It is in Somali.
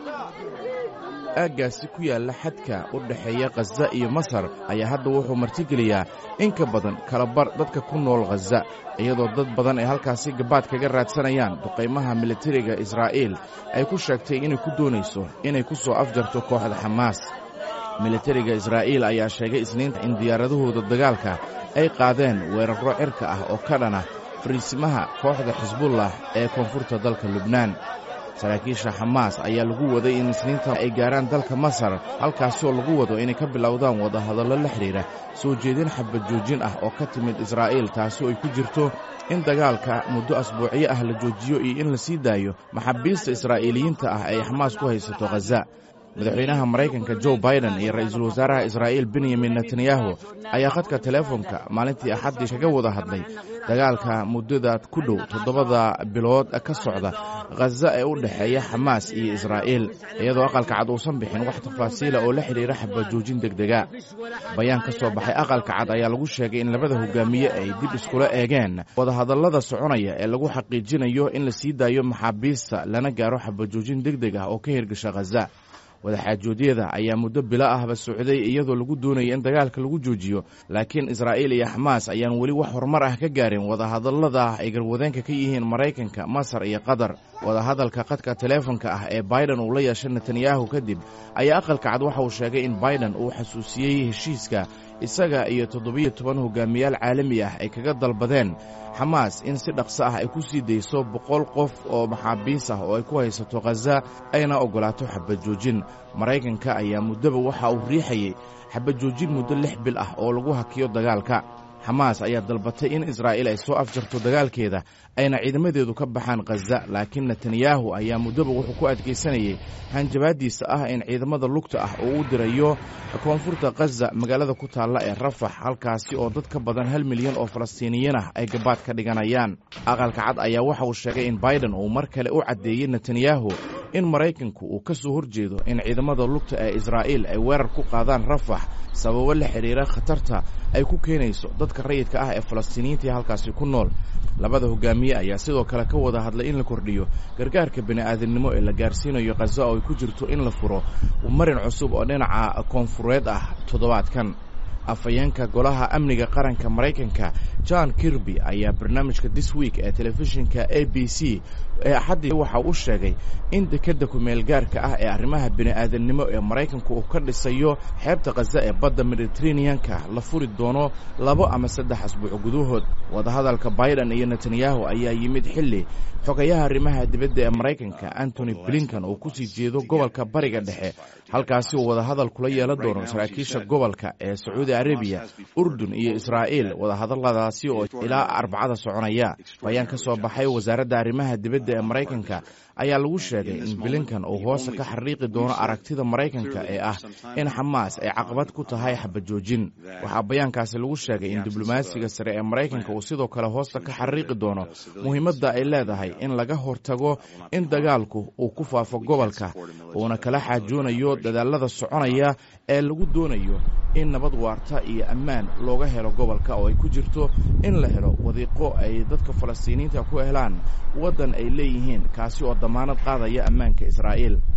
aaggaasi ku yaalla xadka u dhexeeya khaza iyo masar ayaa hadda wuxuu martigeliyaa in ka badan kalabar dadka ku nool khaza iyadoo dad badan ay halkaasi gabaad kaga raadsanayaan duqaymaha militariga israa'iil ay ku sheegtay inay ku doonayso inay ku soo afjarto kooxda xamaas militariga israa'iil ayaa sheegay isniinta in diyaaradahooda dagaalka ay qaadeen weerarro cirka ah oo ka dhana fariisimaha kooxda xisbullah ee koonfurta dalka lubnaan saraakiisha xamaas ayaa lagu waday in isniinta ay gaaraan dalka masar halkaasoo lagu wado inay ka bilowdaan wadahadallo la xidhiidha soo jeedin xabad joojin ah oo ka timid israa'iil taasoo ay ku jirto in dagaalka muddo asbuucyo ah la joojiyo iyo in la sii daayo maxaabiista israa'iiliyiinta ah ay xamaas ku haysato khaza madaxweynaha maraykanka jo baiden iyo ra'iisul wasaaraha israa'iil benyamin netanyahu ayaa khadka teleefonka maalintii axaddii kaga wada hadlay dagaalka muddada ku dhow toddobada bilood ka socda khaza ee u dhexeeya xamaas iyo israa'iil iyadoo aqalka cad uusan bixin wax tafaasiila oo la xidhiira xabajoojin degdega bayaan ka soo baxay aqalka cad ayaa lagu sheegay in labada hogaamiye ay dib iskula eegeen wadahadallada soconaya ee lagu xaqiijinayo in la sii daayo maxaabiista lana gaaro xabajoojin degdeg ah oo ka hirgasha khaza wadaxaajoodyada ayaa muddo bilo ahba socday iyadoo lagu doonaya in dagaalka lagu joojiyo laakiin israa'iil iyo xamaas ayaan weli wax horumar ah ka gaarin wadahadallada ay garwadeenka ka yihiin maraykanka masar iyo qatar wadahadalka khadka teleefonka ah ee baiden uu la yeeshay netanyahu kadib ayaa aqalka cad waxa uu sheegay in baiden uu xasuusiyey heshiiska isaga iyo toddobiyo toban hogaamiyaal caalami ah ay kaga dalbadeen xamaas in si dhaqso ah ay ku sii dayso boqol qof oo maxaabiis ah oo ay ku haysato khaza ayna oggolaato xabajoojin maraykanka ayaa muddoba waxa uu riixayey xabajoojin muddo lix bil ah oo lagu hakiyo dagaalka xamaas ayaa dalbatay in israa'iil ay soo afjarto dagaalkeeda ayna ciidamadeedu ka baxaan khaza laakiin netanyahu ayaa muddoba wuxuu ku adkaysanayey hanjabaaddiisa ah in ciidamada lugta ah uu u dirayo koonfurta khaza magaalada ku taalla ee rafax halkaasi oo dad ka badan hal milyan oo falastiiniyiin ah ay gabaad ka dhiganayaan aqalka cad ayaa waxa uu sheegay in baiden uu mar kale u caddeeyey netanyahu in maraykanku uu ka soo horjeedo in ciidamada lugta ee israa'iil ay weerar ku qaadaan rafax sababo la xidhiira khatarta ay ku keenayso dadka rayidka ah ee falastiiniyiinta halkaasi ku nool labada hogaamiye ayaa sidoo kale ka wada hadlay in la kordhiyo gargaarka bini'aadamnimo ee la gaarsiinayo khaza oo ay ku jirto in la furo marin cusub oo dhinaca koonfureed ah toddobaadkan afhayeenka golaha amniga qaranka maraykanka john kirby ayaa barnaamijka this week ee telefishinka a b c ee axaddii waxa uu sheegay in dekedda kumeelgaarka ah ee arrimaha bini'aadamnimo ee maraykanku uu ka dhisayo xeebta khaza ee badda mediteraneanka la furi doono labo ama saddex asbuuc gudahood wadahadalka baiden iyo netanyahu ayaa yimid xilli xogayaha arrimaha dibadda ee maraykanka antony blinkan uu ku sii jeedo gobolka bariga dhexe halkaasi uu wadahadal kula yeelan doono saraakiisha gobolka ee sacuudi arabiya urdun iyo israa'iil wadahadalladaasi oo ilaa arbacada soconaya bayaan ka soo baxay wasaaradda arrimaha dibadda ee maraykanka ayaa lagu sheegay in bilinkan uu hoosta ka xariiqi doono aragtida maraykanka ee ah in xamaas ay caqabad ku tahay xabajoojin waxaa bayaankaasi lagu sheegay in diblomaasiga sare ee maraykanka uu sidoo kale hoosta ka xariiqi doono muhiimadda ay leedahay in laga hortago in dagaalku uu ku faafo gobolka uuna kala xaajoonayo dadaalada soconaya ee lagu doonayo in nabad waarta iyo ammaan looga helo gobolka oo ay ku jirto in la helo wadiiqo ay dadka falastiiniyiinta ku helaan waddan ay leeyihiin kaasi oo damaanad qaadaya ammaanka israa'iil